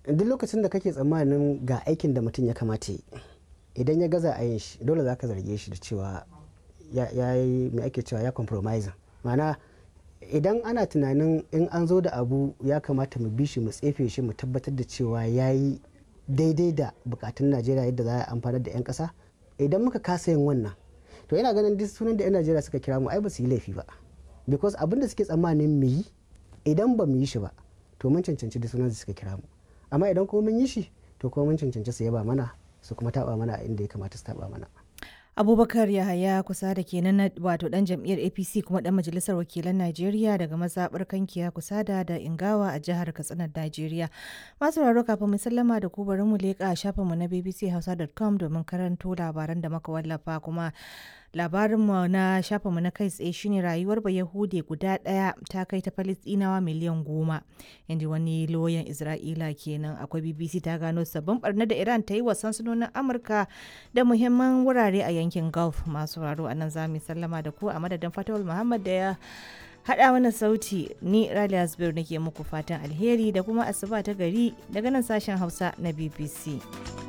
duk lokacin da kake tsammanin ga aikin da mutum ya kamata yi idan ya gaza a yin shi dole za ka zarge shi da cewa ya yi mai ake cewa ya compromise ma'ana idan ana tunanin in an zo da abu ya kamata mu bi shi mu tsefe shi mu tabbatar da cewa ya yi daidai da bukatun najeriya yadda za a amfanar da 'yan kasa idan muka kasa yin wannan to yana ganin duk sunan da 'yan najeriya suka kira mu ai ba su yi laifi ba because abin da suke tsammanin mu yi idan ba mu yi shi ba to mun cancanci duk sunan da suka kira mu amma idan kuma mun yi shi to kuma mun cancanci su yaba mana su kuma taba mana inda ya kamata su taba mana abubakar yahaya kusa da kenan wato dan jam'iyyar apc kuma dan majalisar wakilan najeriya daga mazaɓar kankiya kusa da da ingawa a jihar katsinar najeriya masu raro kafin mu sallama da ku bari mu leƙa shafinmu na bbchausa.com domin karanto labaran da muka wallafa kuma labarinmu na shafinmu na kai tsaye shine rayuwar bayahude guda ɗaya ta kai ta falistinawa miliyan goma inda wani loyan isra'ila kenan akwai bbc ta gano sabbin barna da iran ta yi wa sansanonin amurka da muhimman wurare a yankin gulf masu raro a nan zamu sallama da ku a madadin fatawul muhammad da ya haɗa mana sauti ni raliya zubair nake muku fatan alheri da kuma asuba ta gari daga nan sashen hausa na bbc